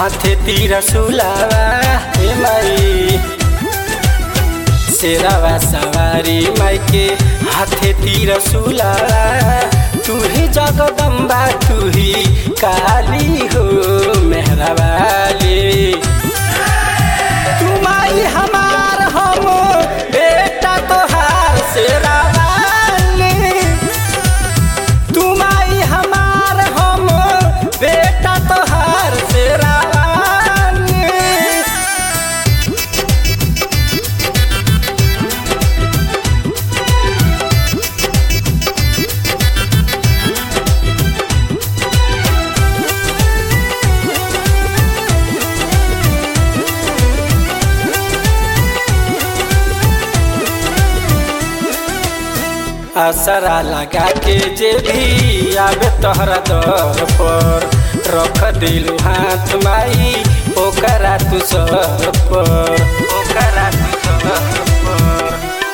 हाथे तीर सुलावा हे माई शेरावा सवारी माई के हाथे तीर सुलावा तू ही जगदम्बा तू ही काली हो मेहरा वाली तू माई हमार हम बेटा तोहार शेरा वाली तू माई हमार हम बेटा तोहार शेरा वाली असरा लगा के जे भी आवे तोहरा दर पर रख दिलू हाथ माई ओकरा तू सर पर ओकरा तू सर पर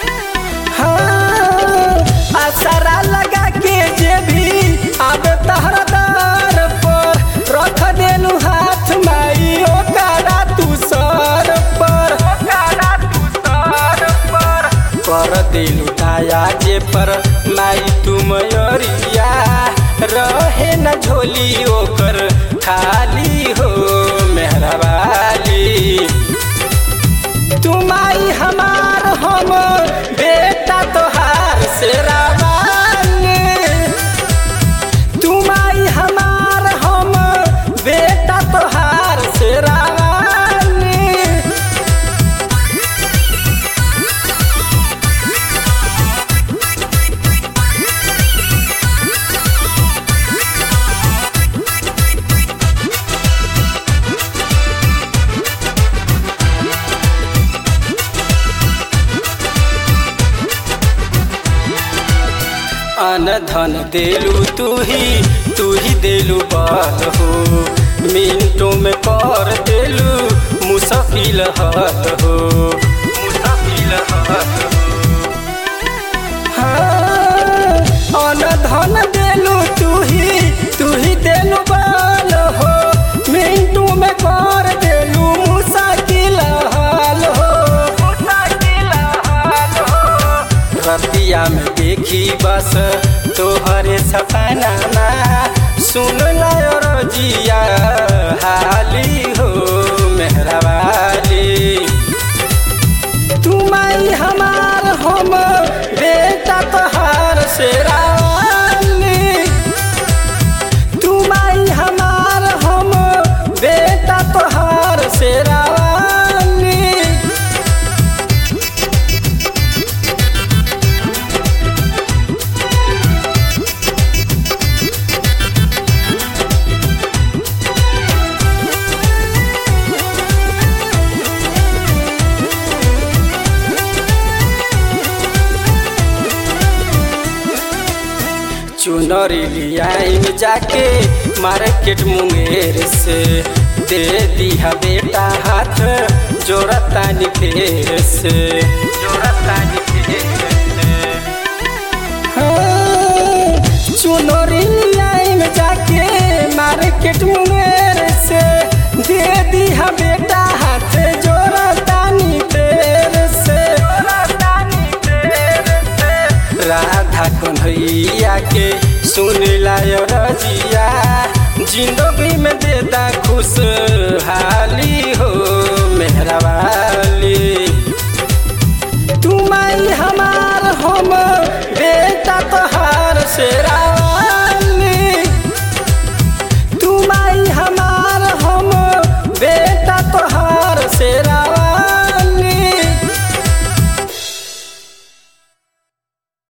हाँ, असरा लगा के जे भी आवे तोहरा दर पर रख दिलू हाथ माई ओकरा तू सर पर ओकरा तू सर पर कर दिलू दया जे पर माई तू मयरिया रहे न झोली ओकर खाली हो मेहरबाली तू माई हमार हम बेटा तोहार शेरावाली तू माई हमार हम बेटा तोहार शेरावाली अन धन देलू तू ही तू ही देलू बल हो मिनटों में कर देलू मुसफिल हल हो मुसफिल हल हो हाँ, अन धन देलू तू ही तू ही देलू बल हो मिनटों में कर देलू मुसाकिल हाल हो मुसाकिल हाल हो रतिया में देखी बस तोहरे सपना सुन लायो रजिया हाली हो मेहरबाली तू माई हमार हम बेटा तोहार शेरावाली तू माई हमार हम बेटा तोहार शेरावाली चुनरी लियाइन जाके मार्केट मुंगेर से दे दिया बेटा हाथ जोड़तानी फेर से जोड़तानी फेर से हाँ, चुनरी लियाइन जाके मार्केट मुंगेर से दे दिया बेटा हाथ जोड़तानी फेर से जोड़तानी फेर से राधा कन्हैया के सुन लायो रजिया जिंदगी में देता खुश हाली हो मेहरबाली तू माई हमार हम बेटा तोहार शेरा